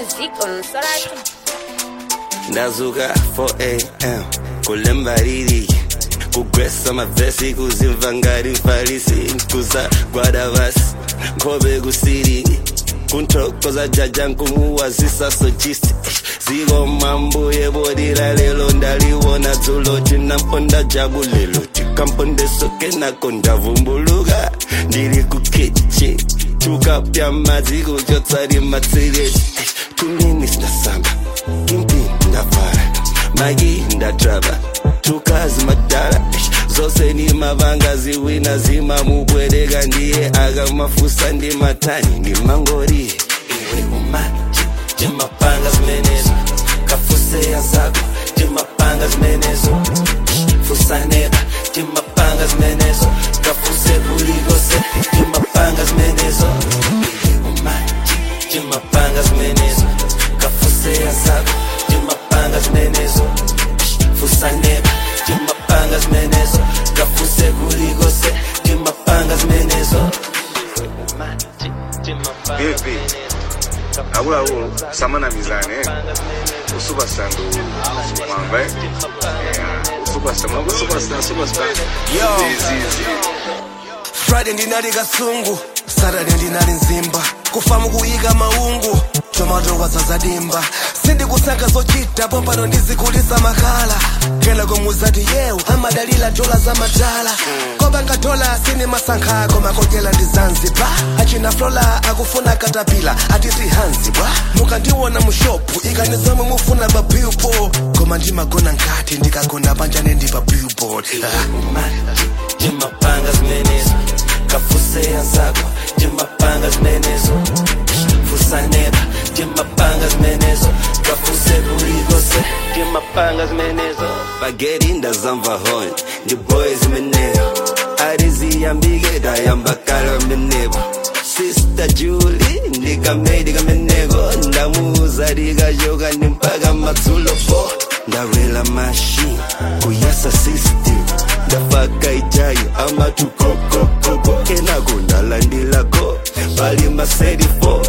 music on Sorat. ndazuka 4am kulemba lili kugwesa mavesi kuzimva ngati mfarisi kuzagwada vasi nkhope kusiri kunthokoza jaja nkumuwazisa sojisti ziko mambuye bodira lelo ndaliwona dzulo tinamponda jabulelo tikampondesoke nako ndavumbuluka ndili kukichi tukapya madzi kuchotsari matsireti tunini sinasamba kimpi ndavhara magi ndatrava tukazi madhara zose ni mavanga ziwina zimamubwereka ndiye akamafusa ndi matani ndi mangori iwe umaji timapanga zimenezo kafuseya zako timapanga zimenezo fusaneba timapanga zimenezo kafuse kulikose timapanga zimenezo iwe umaji timapanga zimenezo kafuseya zako timapanga zimenezo fusaneba timapanga zimenezo kafuse kulikose timapanga zimenezo vipi akuluakulu samanamizane usupasando mwamba eh? Yeah, usupasta mwamba usupasta usupasta zizizi friday ndinali kasungu saturday ndinali nzimba kufamu kuyika maungu tomato zadimba sindikusankha zochita pompano ndizikulisa makhala kena komuzati yewu amadalila dola za matala kobanga dola sini masankha ako makodyela ndi zanzibar achina flola akufuna katapila ati sihanzi bwa mukandiwona mushopu ikani zomwe mufuna pa billboard koma ndimagona nkati ndikagona panjane ndi pa billboard ah. timapanga zimenezo kafuseya zako timapanga zimenezo fusaneba timapanga zimenezo kafuse kulikose timapanga zimenezo bageri ndazamva hon ndi boy zimeneyo ariziyambike dayambakala menebo sister juli ndikamedi kameneko ndamuuza likachoka ndi mpaka madzulo po ndawela mashini kuyasa system ndafaka ijayo amatukokokoko kenako ndalandilako pali maseri 4